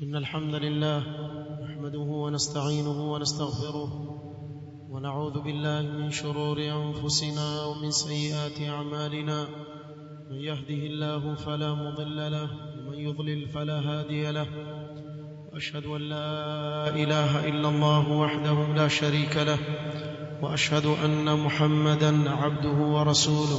إن الحمد لله نحمده ونستعينه ونستغفره ونعوذ بالله من شرور أنفسنا ومن سيئات أعمالنا من يهده الله فلا مضل له ومن يضلل فلا هادي له وأشهد أن لا إله إلا الله وحده لا شريك له وأشهد أن محمدا عبده ورسوله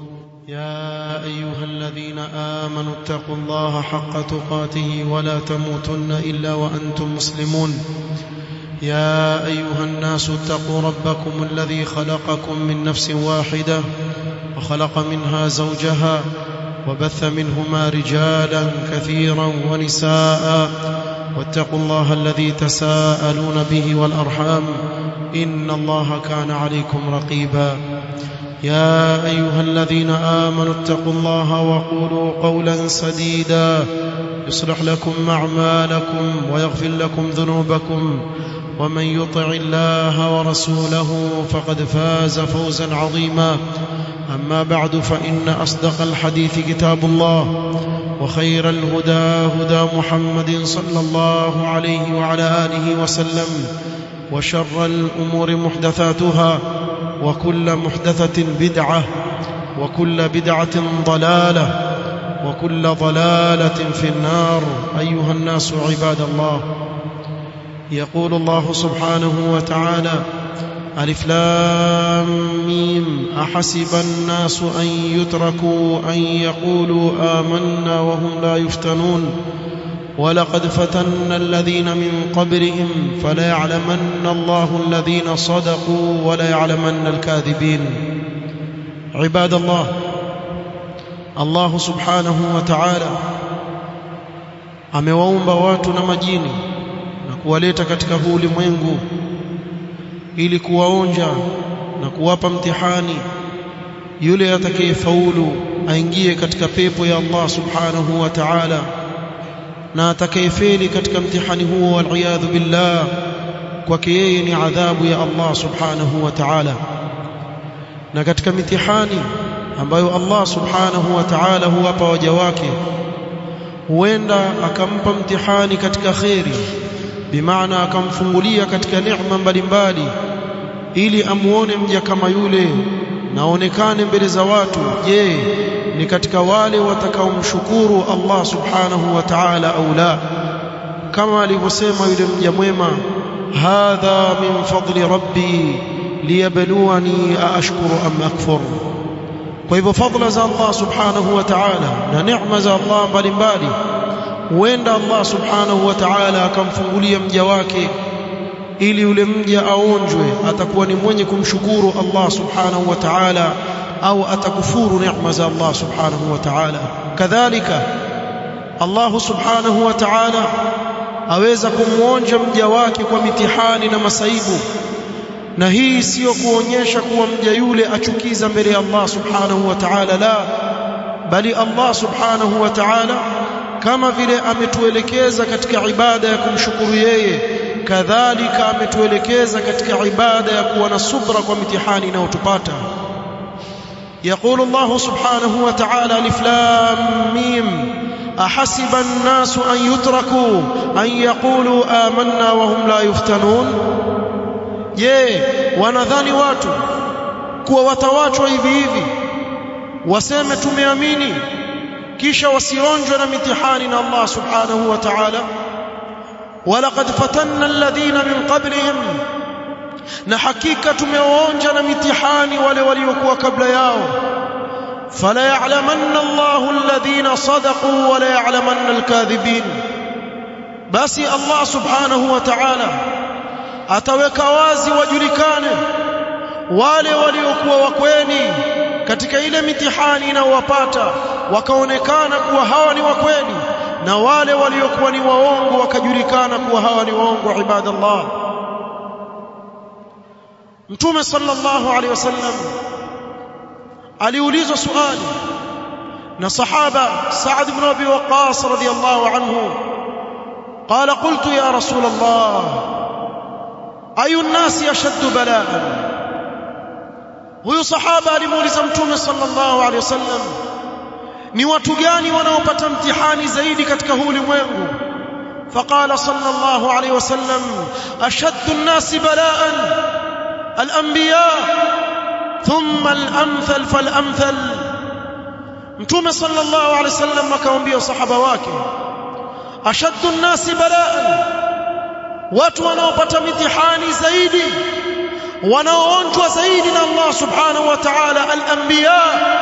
يا أيها الذين آمنوا اتقوا الله حق تقاته ولا تموتن إلا وأنتم مسلمون يا أيها الناس اتقوا ربكم الذي خلقكم من نفس واحدة وخلق منها زوجها وبث منهما رجالا كثيرا ونساء واتقوا الله الذي تساءلون به والأرحام إن الله كان عليكم رقيبا يا أيها الذين آمنوا اتقوا الله وقولوا قولا سديدا يصلح لكم أعمالكم ويغفر لكم ذنوبكم ومن يطع الله ورسوله فقد فاز فوزا عظيما أما بعد فإن أصدق الحديث كتاب الله وخير الهدى هدى محمد صلى الله عليه وعلى آله وسلم وشر الأمور محدثاتها وكل محدثة بدعة وكل بدعة ضلالة وكل ضلالة في النار أيها الناس عباد الله يقول الله سبحانه وتعالى ألف لام ميم أحسب الناس أن يتركوا أن يقولوا آمنا وهم لا يفتنون ولقد فتنا الذين من قبلهم فليعلمن الله الذين صدقوا وليعلمن الكاذبين عباد الله الله سبحانه وتعالى amewaumba watu na majini na kuwaleta katika huu ulimwengu ili kuwaonja na kuwapa mtihani yule atakayefaulu aingie katika pepo ya Allah subhanahu wa ta'ala na atakayefeli katika mtihani huo waliyadhu billah kwake yeye ni adhabu ya Allah subhanahu wa ta'ala na katika mitihani ambayo Allah subhanahu wa ta'ala huwapa waja wake huenda akampa mtihani katika kheri bimaana akamfungulia katika neema mbalimbali ili amuone mja kama yule naonekane mbele za watu je ni katika wale watakaomshukuru Allah subhanahu wa ta'ala au la kama alivyosema yule mja mwema hadha min fadli rabbi liyabluwani aashkuru am akfur kwa hivyo fadla za Allah subhanahu wa ta'ala na neema za Allah mbalimbali huenda Allah subhanahu wa ta'ala akamfungulia mja wake ili yule mja aonjwe atakuwa ni mwenye kumshukuru Allah subhanahu wa ta'ala au atakufuru neema za Allah subhanahu wa ta'ala kadhalika Allah subhanahu wa ta'ala aweza kumuonja mja wake kwa mitihani na masaibu na hii sio kuonyesha kuwa mja yule achukiza mbele ya Allah subhanahu wa ta'ala la bali Allah subhanahu wa ta'ala kama vile ametuelekeza katika ibada ya kumshukuru yeye kadhalika ametuelekeza katika ibada ya kuwa na subra kwa mitihani inayotupata يقول الله سبحانه وتعالى الف لام ميم احسب الناس ان يتركوا ان يقولوا آمنا وهم لا يفتنون je wanadhani watu kuwa watawachwa hivi hivi waseme tumeamini kisha wasionjwe na mitihani na Allah subhanahu wa ta'ala walaqad fatanna alladhina min qablihim na hakika tumewaonja na mitihani wale waliokuwa kabla yao fala ya'lamanna Allahu alladhina sadaqu wa la ya'lamanna alkadhibin basi Allah subhanahu wa ta'ala ataweka wazi wajulikane wale waliokuwa wakweni katika ile mitihani inayowapata wakaonekana kuwa hawa ni wakweli na wale waliokuwa ni waongo wakajulikana kuwa hawa ni waongo ibadallah Mtume sallallahu alaihi wasallam aliulizwa swali na sahaba Sa'd ibn Abi Waqqas radiyallahu anhu قال قلت يا رسول الله أي الناس أشد بلاء huyu sahaba alimuuliza mtume sallallahu alaihi wasallam ni watu gani wanaopata mtihani zaidi katika huu ulimwengu فقال صلى الله عليه وسلم أشد الناس بلاء الأنبياء ثم الأمثل فالأمثل متوم صلى الله عليه وسلم akawaambia sahaba wake ashaddu nnasi balaan watu wanaopata mitihani zaidi wanaoonjwa zaidi na Allah subhanahu wa ta'ala al-anbiya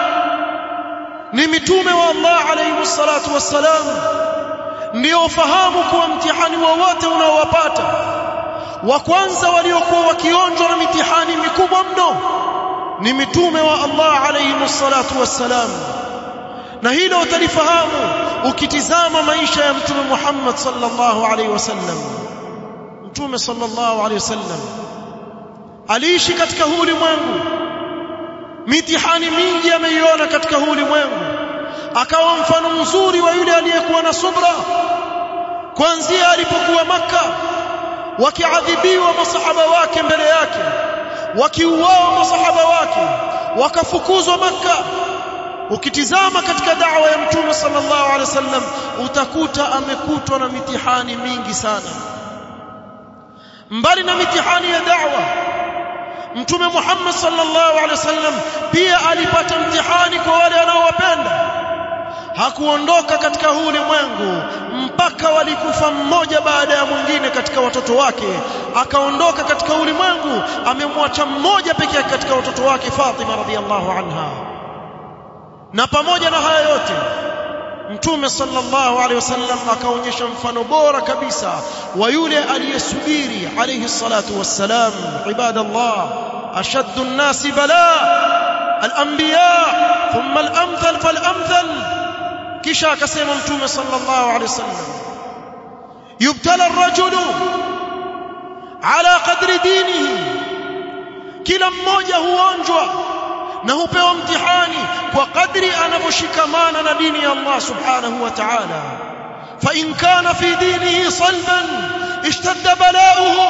ni mitume wa Allah alayhi salatu wassalam ndio fahamu kuwa mtihani wowote unaowapata wa kwanza waliokuwa wakionjwa na mitihani mikubwa mno ni mitume wa Allah alayhi salatu wassalam na hilo utalifahamu ukitizama maisha ya mtume Muhammad sallallahu alayhi wasallam mtume sallallahu alayhi wasallam aliishi katika huu ulimwengu mitihani mingi ameiona katika huu ulimwengu akawa mfano mzuri wa yule aliyekuwa na subra kuanzia alipokuwa maka wakiadhibiwa masahaba wake mbele yake wakiuawa masahaba wake wakafukuzwa maka ukitizama katika da'wa ya mtume sallallahu alaihi wasallam utakuta amekutwa na mitihani mingi sana mbali na mitihani ya da'wa mtume Muhammad sallallahu alaihi wasallam pia alipata mtihani kwa wale anaowapenda hakuondoka katika huu ulimwengu mpaka walikufa mmoja baada ya mwingine katika watoto wake akaondoka katika ulimwengu amemwacha mmoja pekee katika watoto wake Fatima radhiallahu anha na pamoja na haya yote mtume sallallahu alaihi wasallam akaonyesha mfano bora kabisa wa yule aliyesubiri alayhi salatu wassalam ibadallah ashaddu an-nas bala al-anbiya thumma al-amthal fal-amthal kisha akasema mtume sallallahu alaihi wasallam yubtala ar-rajulu ala qadri dinihi kila mmoja huonjwa na hupewa mtihani kwa kadri anavyoshikamana na dini ya Allah subhanahu wa ta'ala fa in kana fi dinihi salban ishtadda balauhu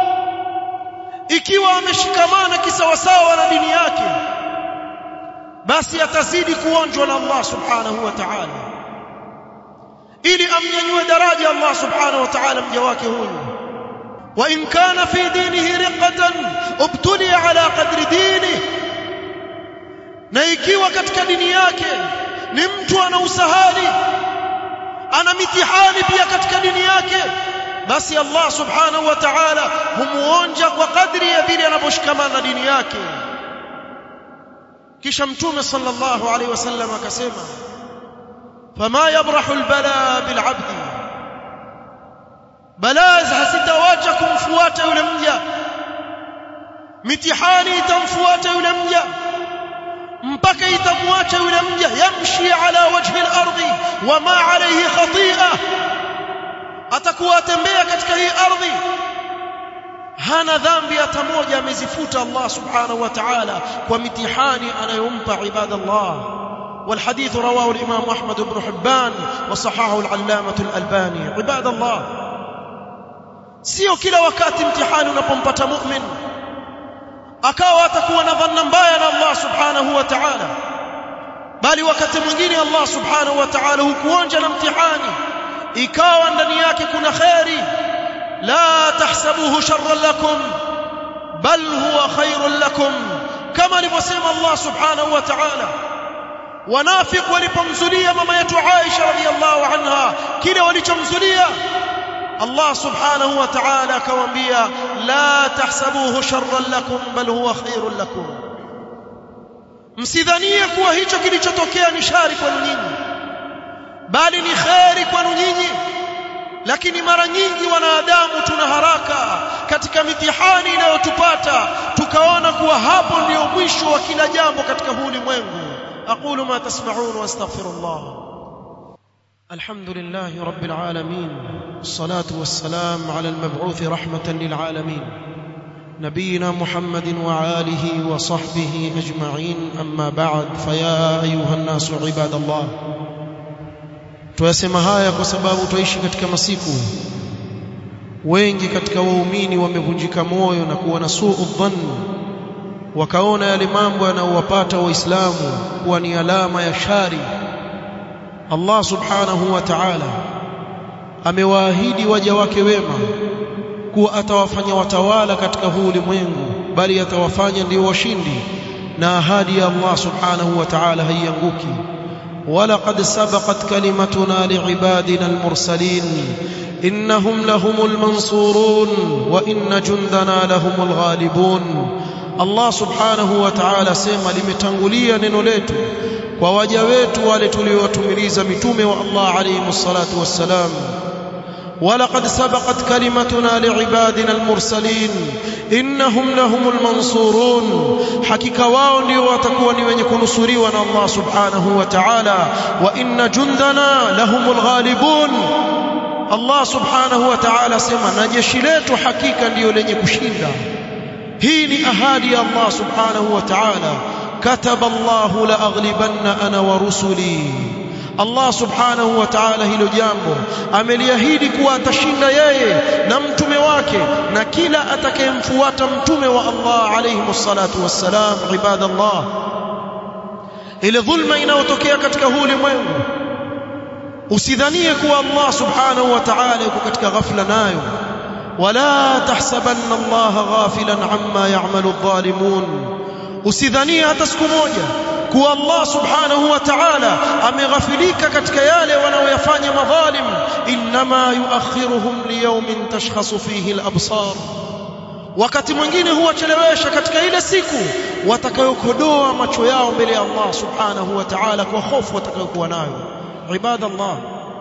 ikiwa ameshikamana kisawasawa na dini yake basi atazidi kuonjwa na Allah subhanahu wa ta'ala ili amnyanyue daraja Allah subhanahu wa ta'ala mja wake huyu wa in kana fi dinihi riqatan ubtuli ala qadri dinihi na ikiwa katika dini yake ni mtu ana usahali ana mitihani pia katika dini yake basi Allah subhanahu wa ta'ala humuonja kwa kadri ya vile anavyoshikamana na dini yake kisha mtume sallallahu alaihi wasallam akasema fama yabrahu albala bilabdi balaa hazitawacha kumfuata yule mja mitihani itamfuata yule mja mpaka itamwacha yule mja yamshi ala wajhi al-ardi wama alayhi khati'a atakuwa atembea katika hii ardhi hana dhambi hata moja amezifuta Allah subhanahu wa ta'ala kwa mitihani anayompa ibadallah والحديث رواه الإمام أحمد بن حبان وصححه العلامة الألباني عباد الله sio kila wakati mtihani unapompata mu'min akawa atakuwa na dhanna mbaya na Allah subhanahu wa ta'ala bali wakati mwingine Allah subhanahu wa ta'ala hukuonja na mtihani ikawa ndani yake kuna khairi la tahsabuhu sharran lakum bal huwa khairun lakum kama alivyosema Allah subhanahu wa ta'ala wanafiq walipomzulia mama yetu Aisha radhiallahu anha kile walichomzulia Allah subhanahu wa ta'ala akamwambia la tahsabuhu sharran lakum bal huwa khairun lakum msidhanie kuwa hicho kilichotokea ni shari kwenu nyinyi bali ni khairi kwenu nyinyi lakini mara nyingi wanadamu tuna haraka katika mitihani inayotupata tukaona kuwa hapo ndio mwisho wa kila jambo katika huu ulimwengu aqulu ma tasma'un wa astaghfirullah الحمد لله رب العالمين الصلاة والسلام على المبعوث رحمة للعالمين نبينا محمد وآله وصحبه أجمعين أما بعد فيا أيها الناس عباد الله tuyasema haya kwa sababu tuishi katika masiku wengi katika waumini wamevunjika moyo na kuwa na suu dhann wakaona yale mambo yanayowapata waislamu kuwa ni alama ya shari Allah subhanahu wa ta'ala amewaahidi waja wake wema kuwa atawafanya watawala katika huu ulimwengu bali atawafanya ndio washindi na ahadi ya Allah subhanahu wa ta'ala haianguki ولقد سبقت كلمتنا لعبادنا المرسلين إنهم لهم المنصورون وإن جندنا لهم الغالبون الله سبحانه وتعالى سيما limetangulia neno letu kwa waja wetu wale tuliowatumiliza mitume wa Allah alayhi salatu wassalam ولقد سبقت كلمتنا لعبادنا المرسلين إنهم لهم المنصورون حقيقة wao ndio watakuwa ni wenye kunusuriwa na Allah subhanahu wa ta'ala wa inna jundana lahumul ghalibun Allah subhanahu wa ta'ala sema na jeshi letu hakika ndio lenye kushinda hii ni ahadi ya Allah subhanahu wa ta'ala kataba Allah la aghlibanna ana wa rusuli Allah subhanahu wa ta'ala hilo jambo ameliahidi kuwa atashinda yeye na mtume wake na kila atakayemfuata mtume wa Allah alayhi salatu wassalam ibadallah ile dhulma inayotokea katika huu ulimwengu usidhanie kuwa Allah subhanahu wa ta'ala yuko katika ghafla nayo wala tahsabanna Allah ghafilan amma ya'malu adh-dhalimun usidhanie hata siku moja kuwa Allah subhanahu wa ta'ala ameghafilika katika yale wanaoyafanya madhalim inma yuakhiruhum liyawmin tashkhasu fihi al-absar wakati mwingine huwachelewesha katika ile siku watakayokodoa macho yao mbele ya Allah subhanahu wa ta'ala kwa hofu watakayokuwa nayo ibadallah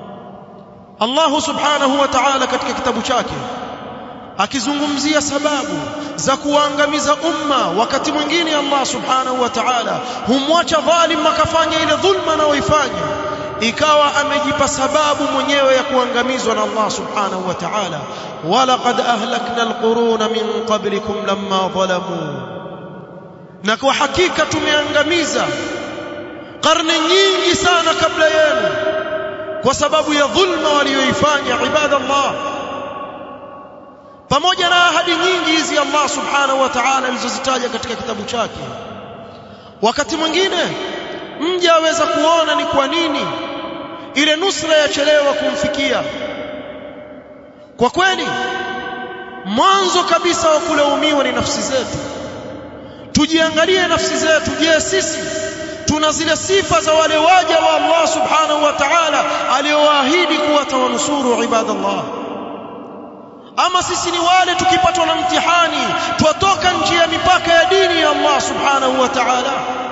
Allah subhanahu wa ta'ala katika kitabu chake akizungumzia sababu za kuangamiza umma wakati mwingine Allah subhanahu wa ta'ala humwacha dhalim akafanya ile dhulma anayoifanya ikawa amejipa sababu mwenyewe ya kuangamizwa na Allah subhanahu wa ta'ala walaqad ahlakna alquruna min qablikum lamma zalamu na kwa hakika tumeangamiza karne nyingi sana kabla yenu kwa sababu ya dhulma walioifanya ibadallah pamoja na ahadi nyingi hizi Allah subhanahu wa ta'ala alizozitaja katika kitabu chake wakati mwingine mja aweza kuona ni kwa nini ile nusra yachelewa kumfikia kwa kweli mwanzo kabisa wa kulaumiwa ni nafsi zetu tujiangalie nafsi zetu je sisi tuna zile sifa za wale waja wa Allah subhanahu wa ta'ala aliowaahidi kuwa tawanusuru ibadallah ama sisi ni wale tukipatwa na mtihani twatoka nje ya mipaka ya dini ya Allah subhanahu wa ta'ala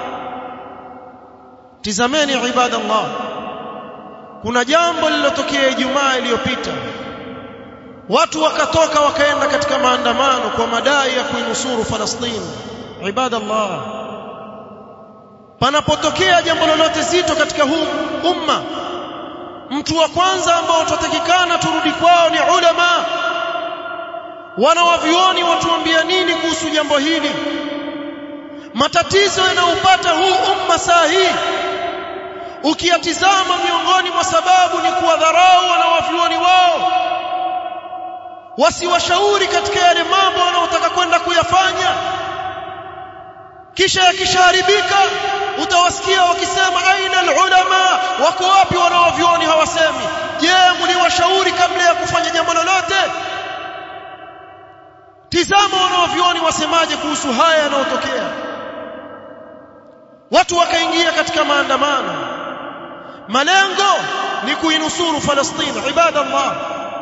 tizameni ibadallah kuna jambo lililotokea Ijumaa iliyopita watu wakatoka wakaenda katika maandamano kwa madai ya kuinusuru Falastini ibadallah panapotokea jambo lolote zito katika huu umma mtu wa kwanza ambao tutatakikana turudi kwao ni ulama wanawavioni watuambia nini kuhusu jambo hili matatizo yanayopata huu umma saa hii ukiyatizama miongoni mwa sababu ni kuwadharau wanawavioni wao wasiwashauri katika yale mambo wanaotaka kwenda kuyafanya kisha yakishaharibika utawasikia wakisema aina alulama wako wapi wanaovioni hawasemi je mliwashauri kabla ya kufanya jambo lolote tizama wanaovioni wasemaje kuhusu haya yanayotokea watu wakaingia katika maandamano malengo ni kuinusuru Falastini ibadallah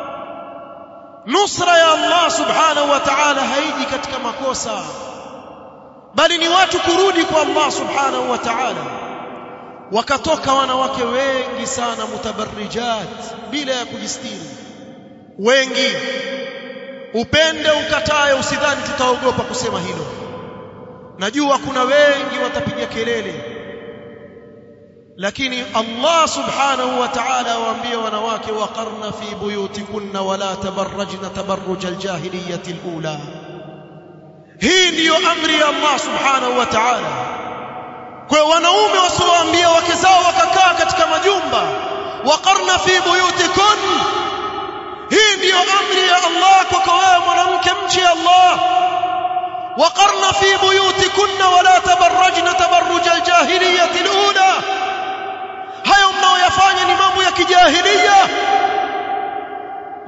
nusra ya Allah subhanahu wa ta'ala haiji katika makosa bali ni watu kurudi kwa Allah subhanahu wa ta'ala wakatoka wanawake wengi sana mutabarrijat bila ya kujistiri wengi upende ukataye usidhani tutaogopa kusema hilo najua kuna wengi watapiga kelele lakini Allah subhanahu wa ta'ala waambia wanawake waqarna fi buyutikunna wala tabarrajna tabarruj aljahiliyyati alula hii ndiyo amri ya Allah subhanahu wa ta'ala kwa wanaume wasiowaambia wake zao wakakaa katika majumba waqarna fi buyutikun hii ndiyo amri ya Allah kwako wewe mwanamke mche Allah waqarna fi buyutikunna wala tabarrajna tabarruj aljahiliyyati alula hayo mnaoyafanya ni mambo ya kijahilia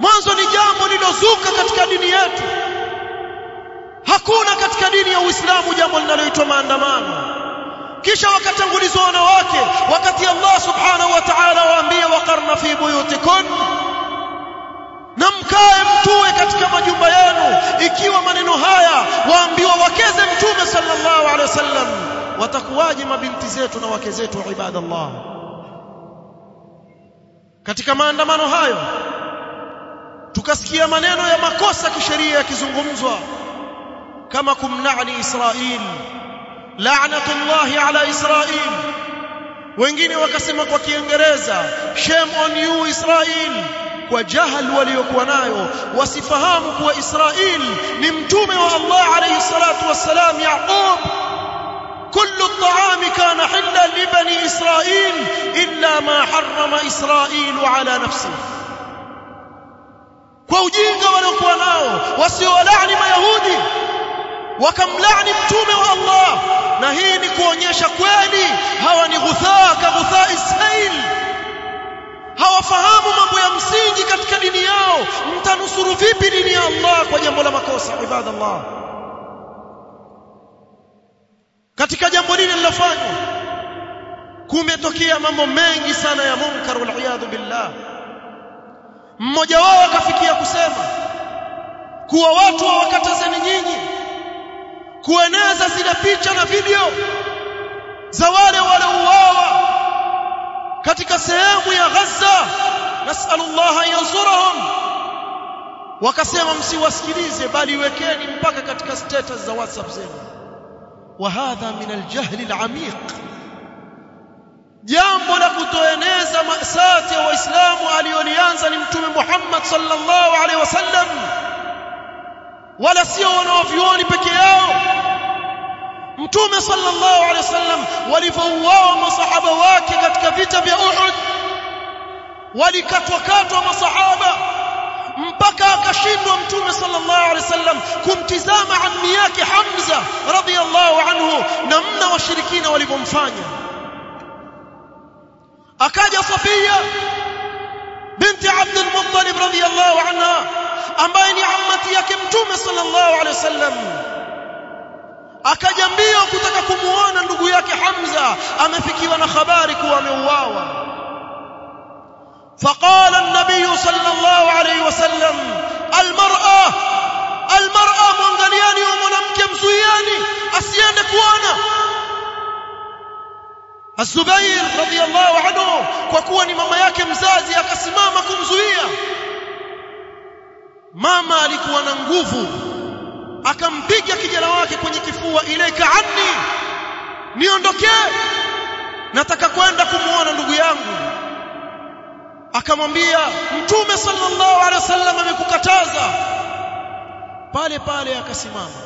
mwanzo ni jambo lilozuka katika dini yetu hakuna katika dini ya Uislamu jambo linaloitwa maandamano kisha wakatangulizwa wanawake wakati Allah subhanahu wa ta'ala waambia waqarna fi buyutikun na mkae mtue katika majumba yenu ikiwa maneno haya waambiwa wakeze mtume sallallahu alaihi wasallam watakuwaje mabinti zetu na wake zetu ibadallah katika maandamano hayo tukasikia maneno ya makosa kisheria yakizungumzwa kama kumlaani Israel la'natullahi ala Israel wengine wakasema kwa Kiingereza shame on you Israel kwa jahal waliokuwa nayo wasifahamu kuwa Israel ni mtume wa Allah alayhi salatu wassalam Yaqub كل الطعام كان حلا لبني إسرائيل إلا ما حرم إسرائيل على نفسه kwa ujinga waliokuwa nao wasiowalaani mayahudi wakamlaani mtume wa Allah na hii ni kuonyesha kweli hawa ni ghuthaa ka ghuthaa isail hawafahamu mambo ya msingi katika dini yao mtanusuru vipi dini ya Allah kwa jambo la makosa ibadallah katika jambo lile lilofanywa kumetokea mambo mengi sana ya munkar wal billah mmoja wao akafikia kusema kuwa watu hawakatazeni nyinyi kueneza zile picha na video za wale waliouawa katika sehemu ya Gaza nasallallahu an yansurahum wakasema msiwasikilize bali wekeni mpaka katika status za WhatsApp zenu وهذا من الجهل العميق jambo la kutoeneza masati ya waislamu aliolianza ni mtume Muhammad sallallahu alaihi wasallam wala sio wanaovioni peke yao mtume sallallahu alaihi wasallam walivyouawa masahaba wake katika vita vya Uhud walikatwa katwa masahaba mpaka akashindwa mtume sallallahu alaihi wasallam kumtizama ammi yake Hamza radhiyallahu anhu namna washirikina walivyomfanya akaja Safia binti Abd al-Muttalib radhiyallahu anha ambaye ni ammati yake mtume sallallahu alaihi wasallam akaja mbio kutaka kumuona ndugu yake Hamza amefikiwa na habari kuwa ameuawa فقال النبي صلى الله عليه وسلم المرأة المرأة mwangaliani wa mwanamke mzuiani asiende kuona Az-Zubair radhiyallahu anhu kwa kuwa ni mama yake mzazi akasimama kumzuia mama alikuwa na nguvu akampiga kijana wake kwenye kifua ilaika anni niondokee nataka kwenda kumuona ndugu yangu akamwambia mtume sallallahu alaihi wasallam amekukataza pale pale akasimama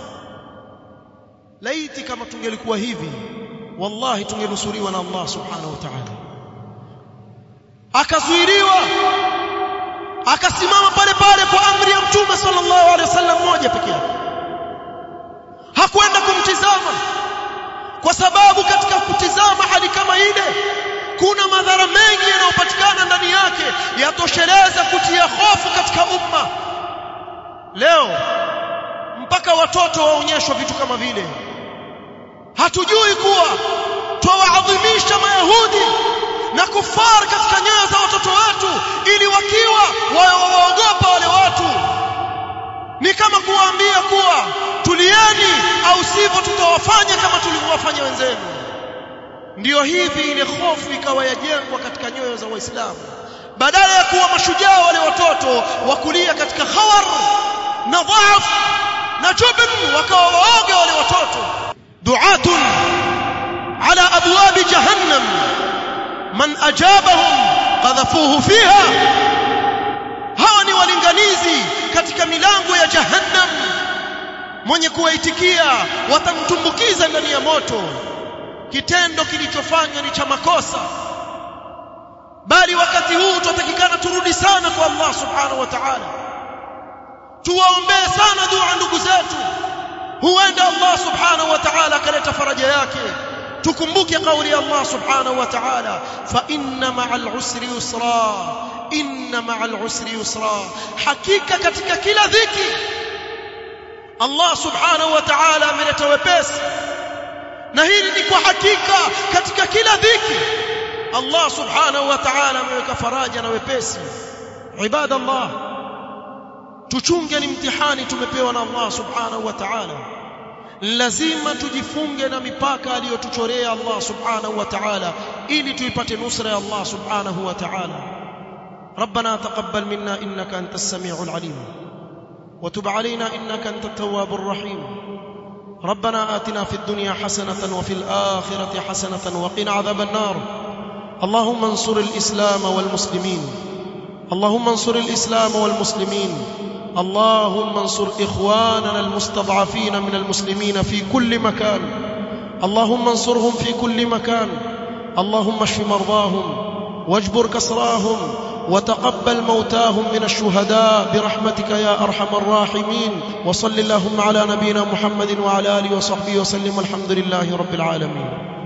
laiti kama tungelikuwa hivi wallahi tungenusuriwa na Allah subhanahu wa ta'ala akazuiliwa akasimama pale pale kwa amri ya mtume sallallahu alaihi wasallam moja pekee yake hakwenda kumtizama kwa sababu katika kutizama hali kama ile kuna madhara mengi yanayopatikana ndani yake yatosheleza kutia hofu katika umma leo mpaka watoto waonyeshwa vitu kama vile hatujui kuwa twawaadhimisha mayahudi na kufar katika nyoyo za watoto wetu ili wakiwa waogopa wale watu ni kama kuwaambia kuwa tulieni au sivyo tutawafanya kama tulivyowafanya wenzenu ndiyo hivi ile hofu ikawa yajengwa katika nyoyo za waislamu badala ya kuwa mashujaa wale watoto wakulia katika khawar na dhaaf na jubn wakawa waoga wale watoto du'atun ala abwab jahannam man ajabahum qadhafuhu fiha hawa ni walinganizi katika milango ya jahannam mwenye kuwaitikia watamtumbukiza ndani ya moto kitendo kilichofanywa ni cha makosa bali wakati huu tutatakikana turudi sana kwa Allah subhanahu wa ta'ala tuwaombee sana dua ndugu zetu huenda Allah subhanahu wa ta'ala akaleta faraja yake tukumbuke kauli ya Allah subhanahu wa ta'ala fa inna ma'al usri yusra inna ma'al usri yusra hakika katika kila dhiki Allah subhanahu wa ta'ala ameleta wepesi na hili ni kwa hakika katika kila dhiki Allah subhanahu wa ta'ala ameweka faraja na wepesi ibada Allah tuchunge ni mtihani tumepewa na Allah subhanahu wa ta'ala lazima tujifunge na mipaka aliyotuchorea Allah subhanahu wa ta'ala ili tuipate nusra ya Allah subhanahu wa ta'ala ربنا تقبل منا انك انت السميع العليم وتب علينا انك انت التواب الرحيم ربنا آتنا في الدنيا حسنة وفي الآخرة حسنة وقنا عذاب النار اللهم انصر الإسلام والمسلمين اللهم انصر الإسلام والمسلمين اللهم انصر إخواننا المستضعفين من المسلمين في كل مكان اللهم انصرهم في كل مكان اللهم اشف مرضاهم واجبر كسراهم وتقبل موتاهم من الشهداء برحمتك يا ارحم الراحمين وصل اللهم على نبينا محمد وعلى اله وصحبه وسلم والحمد لله رب العالمين